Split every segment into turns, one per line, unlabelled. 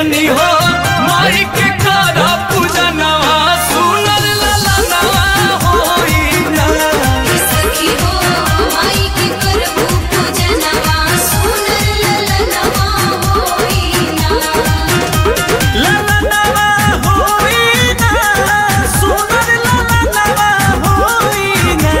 धनी हो माई के करा पूजनवा सुनर ललनवा होई ना
सखी हो माई के करबू पूजनवा सुनर ललनवा होई ना
ललनवा होई ना सुनर ललनवा होई ना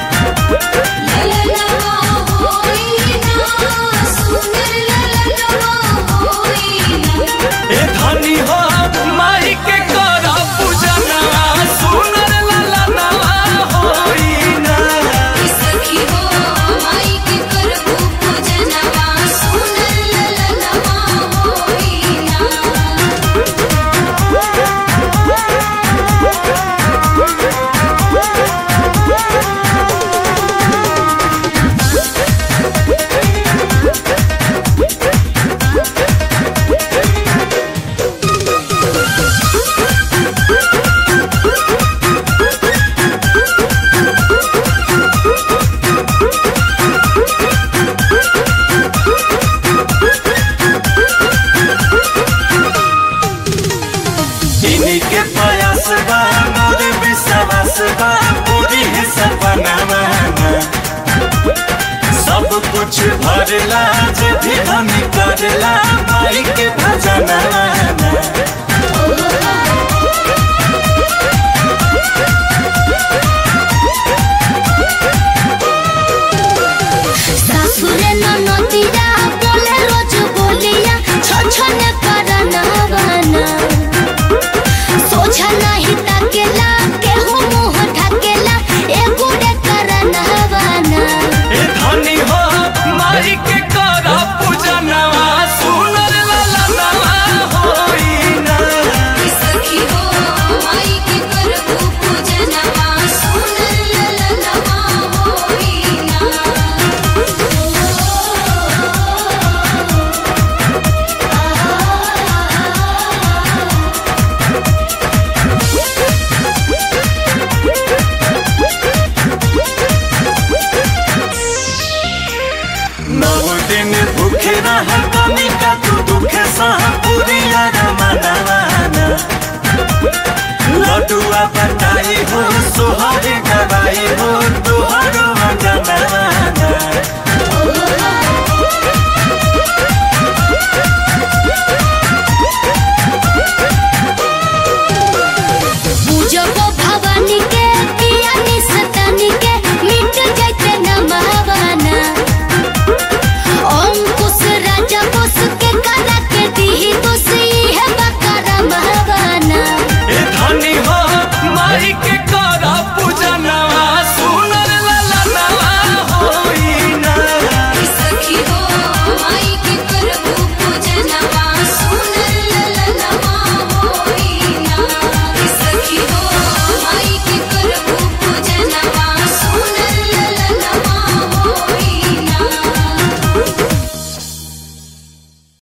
ललनवा होई ना सुनर ललनवा होई ना
ए धनी हो माई के करा पूजनवा सुनर ललनवा होई ना
सखी हो माई के करबू पूजनवा सुनर ललनवा होई ना
इन्हीं के प्रयास बा मोर विश्वास बा पूरी है सपना माना सब कुछ भरला जे भी हम करला माई के भजन माना
सासुरे ननदिया बोले रोज बोलिया छछने करना बना सोझा नहीं ताकेला केहू मुंह ढकेला एगुड़े करना बना
ए धनी हो माई के करा पूजनवा सुनर ललनवा होई ना
सखी हो माई के करबू पूजनवा सुनर ललनवा होई ना
नौ दिन भूखे रह कमी का तू दुखे सह पूरी मनवाना लडुआ बताई हो सोहर गवाई हो तुहरो मनवाना
ओ